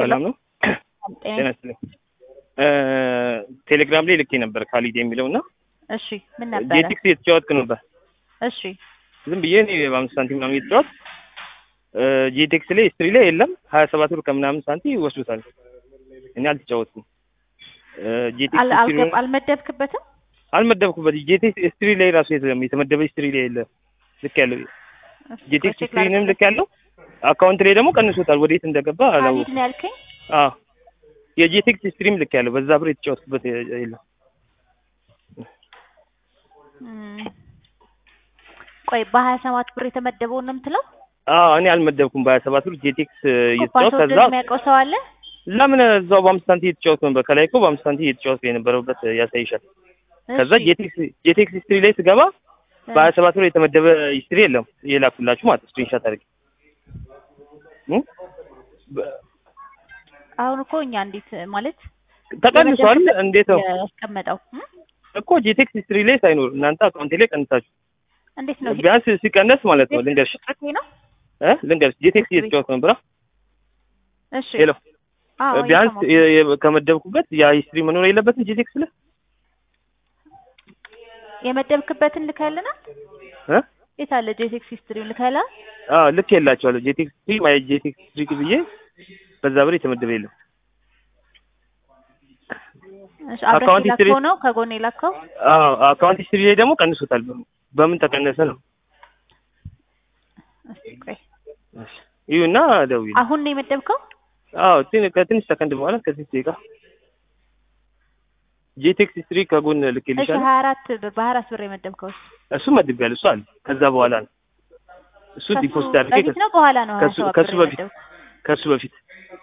ሰላም ነው። ጤና ይስጥልኝ። ቴሌግራም ላይ ልኬ ነበር ካሊድ የሚለው እና እሺ ምን ነበረ? ጄቲክስ እየተጫወትክ ነበር። እሺ ዝም ብዬ እኔ በአምስት ሳንቲም ምናምን እየተጫወት ጄቴክስ ላይ ስትሪ ላይ የለም ሀያ ሰባት ብር ከምናምን ሳንቲ ይወስዱታል። እኔ አልተጫወትኩም። ጄቴክስ አል- ስትሪ አልገብ- አልመደብክበትም? አልመደብኩበት። ጄቴክስ ስትሪ ላይ ራሱ የለም የተመደበ ስትሪ ላይ የለ ልክ ያለው ጄቴክስ ቼክ ስትሪንም ላድርግበት። ልክ ያለው አካውንት ላይ ደግሞ ቀንሶታል። ወዴት እንደገባ ካሊድ አላወኩም። ነው ያልከኝ? አዎ የጄቴክስ ስትሪም ልክ ያለው በዛ ብር የተጫወትኩበት የለም። እም፣ ቆይ በሀያ ሰባት ብር የተመደበውን ነው የምትለው? አዎ እኔ አልመደብኩም በሀያ ሰባት ብር ጄቴክስ እየተጫወት ፓስወርድ ከዛ የሚያውቀው ሰው አለ? ለምን እዛው በአምስት ሳንቲም እየተጫወት ነበር። ከላይ እኮ በአምስት ሳንቲም እየተጫወት የነበረበት ያሳይሻል። ከዛ እሺ። ጄቴክስ ጄቴክስ ሂስትሪ ላይ ስገባ እ፣ በሀያ ሰባት ብር የተመደበ ሂስትሪ የለም የላኩላችሁ ማለት ስክሪንሻት አድርጌ እ? በ- አሁን እኮ እኛ እንዴት ማለት ተቀንሷል። የመደብክበት እንዴት ነው ያስቀመጠው እም? እኮ ጄቴክስ ሂስትሪ ላይ ሳይኖር እናንተ አካውንቴ ላይ ቀንሳችሁ እንዴት ነው ቢያንስ ሲቀነስ ማለት ነው። ልንገርሽ ቁጥሬ ነው? እ ልንገርሽ ጄቴክስ እየተጫወት ነበር። እሺ ሄሎ አዎ ቢያንስ እየሰማሁ። የ- የ- ከመደብኩበት ያ ሂስትሪ መኖር የለበትም ጄቴክስ ላይ የመደብክበትን ልከልና እ የት አለ ጄቴክስ ሂስትሪውን ልከላ? አዎ ልክ የላቸዋለሁ ጄቴክስ ሂስትሪ ማይ ጄቴክስ ሂስትሪ ብዬ በዛ ብር የተመደበ የለም። እሺ አብረህ አካውንት ሂስትሪ- የላከው ነው ከጎን የላከው? አዎ አካውንት ሂስትሪ ላይ ደግሞ ቀንሶታል። በምን ተቀነሰ ነው? እስኪ ቆይ ይሁና ደውዪ። አሁን ነው የመደብከው? አዎ ትን- ከትንሽ ሰከንድ በኋላ ከዚህ ደቂቃ ጄቴክስ ሂስትሪ ከጎን እሺ ልኬልሻለሁ። ሀያ አራት ብር በሀያ አራት ብር የመደብከው እሱ መድቤያለሁ። እሱ አለ ከዛ በኋላ ነው እሱ ከሱ ዲፖዚት አድርጌ በፊት ነው በኋላ ነው ሀያ ከሱ ሰባት ከሱ ብር በፊት የመደብከው? ከሱ በፊት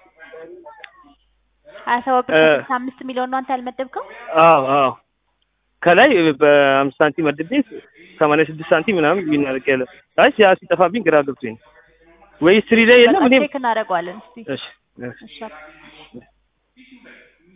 ሀያ ሰባት ብር እ- ከስልሳ አምስት ሚሊዮን ነው አንተ ያልመደብከው? አዎ አዎ ከላይ በአምስት ሳንቲም መድቤ ሰማንያ ስድስት ሳንቲም ምናምን ይናርቅ ያለ አይ ያ ሲጠፋብኝ ግራ ገብቶኝ ነው። ወይ ሂስትሪ ላይ የለም በቃ እኔም ቼክ እናደርገዋለን እስቲ እሺ እሺ እሺ